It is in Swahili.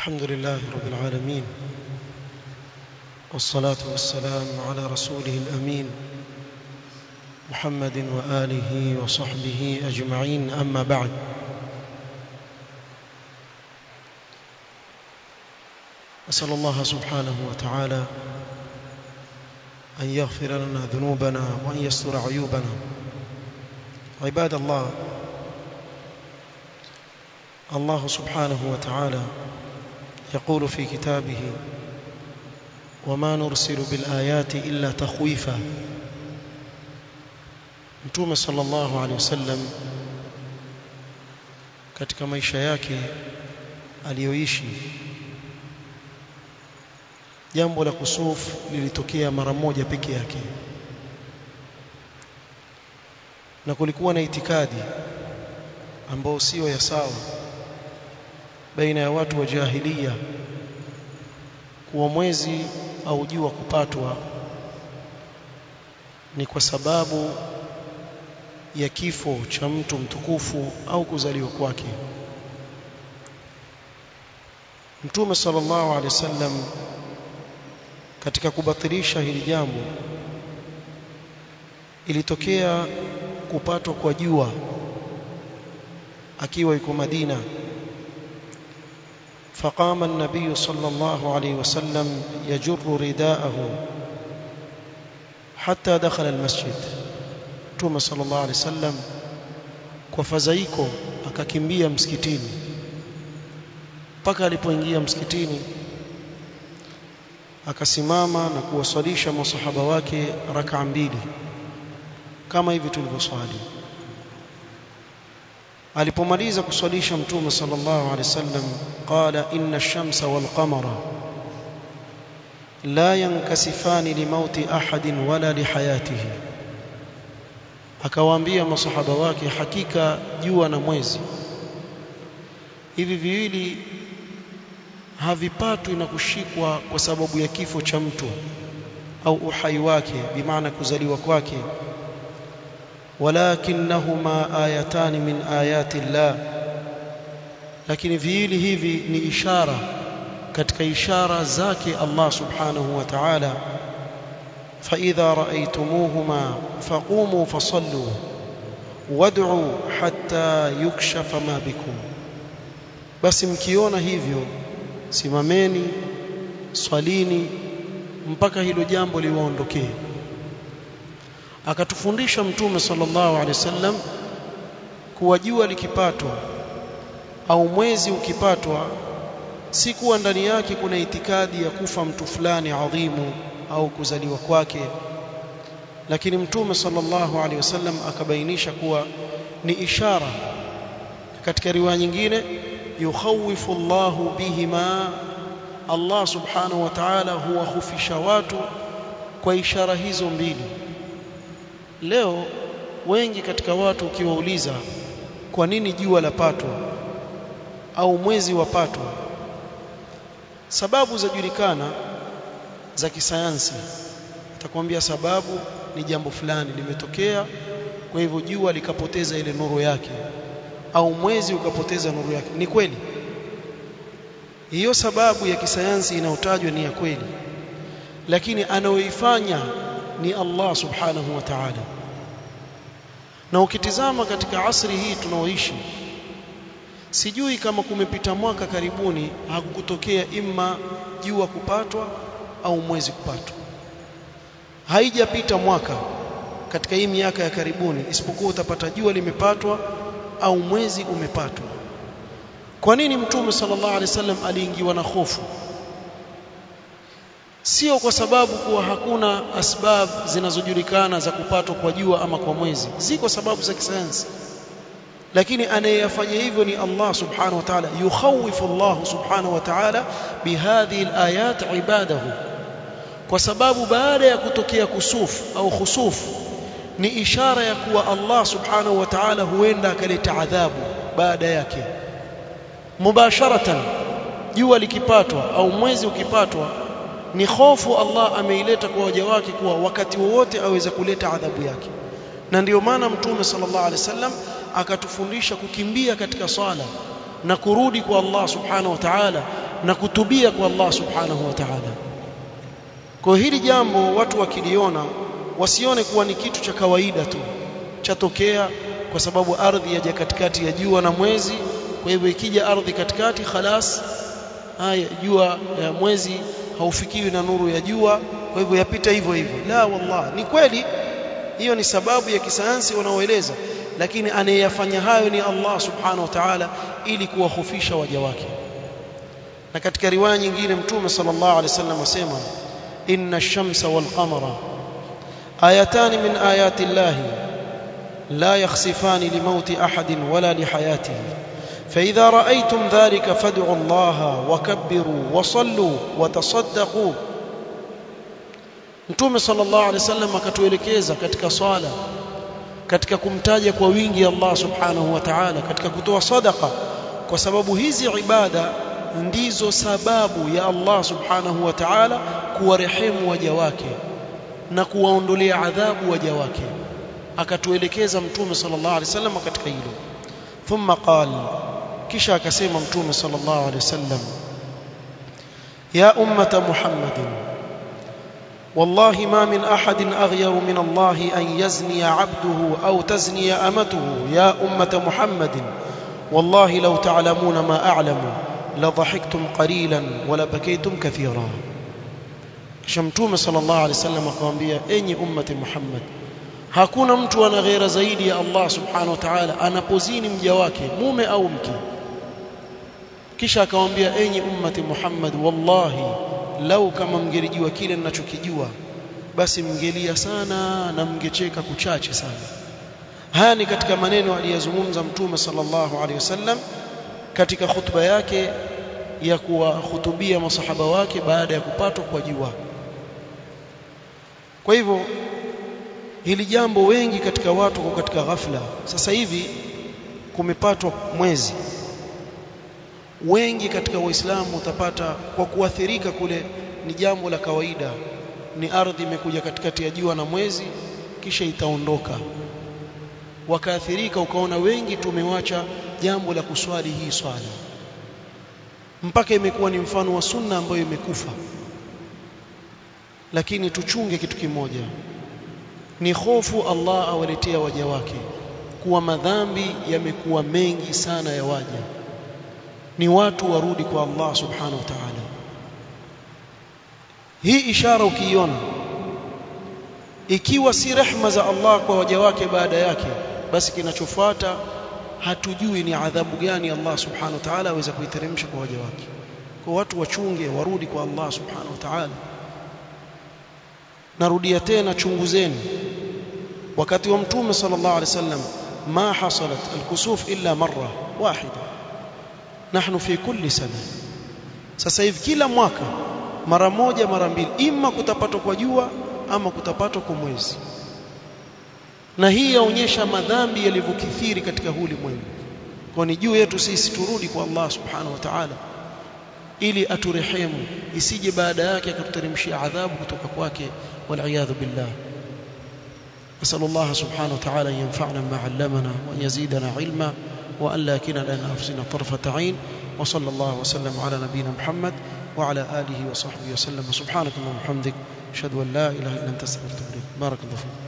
الحمد لله رب العالمين والصلاة والسلام على رسوله الأمين محمد وآله وصحبه أجمعين أما بعد أسأل الله سبحانه وتعالى أن يغفر لنا ذنوبنا وأن يستر عيوبنا عباد الله الله سبحانه وتعالى يقول في كتابه وما نرسل بالآيات إلا تخويفا Mtume sallallahu alaihi wasallam katika maisha yake aliyoishi jambo la kusufu lilitokea mara moja peke yake na kulikuwa na itikadi ambao sio ya sawa baina ya watu wa jahiliya kuwa mwezi au jua kupatwa ni kwa sababu ya kifo cha mtu mtukufu au kuzaliwa kwake Mtume sallallahu alaihi wasallam katika kubatilisha hili jambo ilitokea kupatwa kwa jua akiwa yuko Madina فقام النبي صلى الله عليه وسلم يجر رداءه حتى دخل المسجد Mtume sallallahu alaihi wasallam kwa fadhaiko akakimbia msikitini mpaka alipoingia msikitini akasimama na kuwaswalisha masahaba wake raka mbili kama hivi tulivyoswali alipomaliza kuswalisha mtume sallallahu alaihi wasallam qala inna ash-shamsa wal qamara la yankasifani limauti ahadin wala lihayatihi akawaambia masahaba wake hakika jua na mwezi hivi viwili havipatwi na kushikwa kwa sababu ya kifo cha mtu au uhai wake bimaana kuzaliwa kwake walakinnahuma ayatan min ayati llah lakini viwili hivi ni ishara katika ishara zake Allah subhanahu wa ta'ala فإذا رأيتموهما فقوموا فصلوا وادعوا حتى يكشف ما بكم basi mkiona hivyo simameni swalini mpaka hilo jambo liwaondokee akatufundisha mtume sallallahu alaihi wasallam kuwa jua likipatwa au mwezi ukipatwa si kuwa ndani yake kuna itikadi ya kufa mtu fulani adhimu au kuzaliwa kwake lakini mtume sallallahu alaihi wasallam akabainisha kuwa ni ishara katika riwaya nyingine yukhawifu Allahu bihima Allah subhanahu wa ta'ala huwahufisha watu kwa ishara hizo mbili leo wengi katika watu ukiwauliza kwa nini jua lapatwa au mwezi wapatwa sababu zajulikana za kisayansi atakwambia sababu ni jambo fulani limetokea kwa hivyo jua likapoteza ile nuru yake au mwezi ukapoteza nuru yake ni kweli hiyo sababu ya kisayansi inayotajwa ni ya kweli lakini anaoifanya ni Allah subhanahu wa ta'ala na ukitizama katika asri hii tunaoishi sijui kama kumepita mwaka karibuni hakukutokea imma jua kupatwa au mwezi kupatwa haijapita mwaka katika hii miaka ya karibuni isipokuwa utapata jua limepatwa au mwezi umepatwa kwa nini mtume sallallahu alaihi wasallam aliingiwa na hofu sio kwa sababu kuwa hakuna asbab zinazojulikana za kupatwa kwa jua ama kwa mwezi ziko sababu za kisayansi lakini anayeyafanya hivyo ni Allah subhanahu wa ta'ala yukhawifu Allah subhanahu wa ta'ala bihadhihi alayat ibadahu kwa sababu baada ya kutokea kusufu au khusufu ni ishara ya kuwa Allah subhanahu wa ta'ala huenda akaleta adhabu baada yake mubasharatan jua likipatwa au mwezi ukipatwa ni hofu Allah ameileta kwa waja wake kuwa wakati wowote aweza kuleta adhabu yake na ndiyo maana mtume sallallahu alaihi wasallam akatufundisha kukimbia katika swala na kurudi kwa Allah subhanahu wa ta'ala na kutubia kwa Allah subhanahu wa ta'ala kwa hili jambo watu wakiliona wasione kuwa ni kitu cha kawaida tu chatokea kwa sababu ardhi yaja katikati ya jua na mwezi kwa hivyo ikija ardhi katikati khalas haya jua ya mwezi haufikiwi na nuru ya jua kwa hivyo yapita hivyo hivyo la wallah ni kweli hiyo ni sababu ya kisayansi wanaoeleza lakini anayeyafanya hayo ni Allah subhanahu wa ta'ala ili kuwahofisha waja wake na katika riwaya nyingine mtume sallallahu alaihi wasallam asema inna ash-shamsa wal qamara ayatan min ayati llahi لا يخسفان لموت أحد ولا لحياته فإذا رأيتم ذلك فادعوا الله وكبروا وصلوا وتصدقوا Mtume sallallahu alaihi wasallam akatuelekeza katika swala katika kumtaja kwa wingi Allah subhanahu wa ta'ala katika kutoa sadaqa kwa sababu hizi ibada ndizo sababu ya Allah subhanahu wa ta'ala kuwarehemu waja wake na kuwaondolea adhabu waja wake akatuelekeza mtume sallallahu alaihi wasallam katika hilo thumma qala kisha akasema mtume sallallahu alaihi wasallam ya ummata muhammadin والله ما من أحد أغير من الله أن يزني عبده أو تزني أمته يا أمة محمد والله لو تعلمون ما أعلم لضحكتم قليلا ولبكيتم كثيرا شمتوم صلى الله عليه وسلم قام أني أمة محمد hakuna mtu ana ghera zaidi ya Allah subhanahu wa ta'ala anapozini mja wake mume au mke kisha akamwambia enyi ummati Muhammad wallahi lau kama mngelijua kile ninachokijua basi mngelia sana na mngecheka kuchache sana haya ni katika maneno aliyozungumza mtume sallallahu alaihi wasallam katika khutba yake ya kuwahutubia masahaba wake baada ya kupatwa kwa jua kwa hivyo hili jambo wengi katika watu kwa katika ghafla sasa hivi kumepatwa mwezi wengi katika waislamu utapata kwa kuathirika kule ni jambo la kawaida ni ardhi imekuja katikati ya jua na mwezi kisha itaondoka wakaathirika ukaona wengi tumewacha jambo la kuswali hii swala mpaka imekuwa ni mfano wa sunna ambayo imekufa lakini tuchunge kitu kimoja ni hofu Allah awaletea waja wake kuwa madhambi yamekuwa mengi sana ya waja ni watu warudi kwa Allah subhanahu wa ta'ala hii ishara ukiiona ikiwa si rehma za Allah kwa waja wake baada yake basi kinachofuata hatujui ni adhabu gani Allah subhanahu wa ta'ala aweza kuiteremsha kwa waja wake kwa watu wachunge warudi kwa Allah subhanahu wa ta'ala narudia tena chunguzeni wakati wa mtume sallallahu alaihi wasallam ma hasalat alkusuf illa marra wahida nahnu fi kulli sana sasa hivi kila mwaka mara moja mara mbili ima kutapatwa kwa jua ama kutapatwa kwa mwezi na hii yaonyesha madhambi yalivyokithiri katika huu ulimwengu kwa ni juu yetu sisi turudi kwa Allah subhanahu wa ta'ala ili aturehemu isije baada yake akatuteremshia adhabu kutoka kwake والعياذ بالله أسأل الله سبحانه وتعالى أن ينفعنا ما علمنا وأن يزيدنا علما وأن لا كنا لنا أنفسنا طرفة عين وصلى الله وسلم على نبينا محمد وعلى آله وصحبه وسلم سبحانك اللهم وبحمدك أشهد أن لا إله إلا أنت استغفرك بارك الله فيك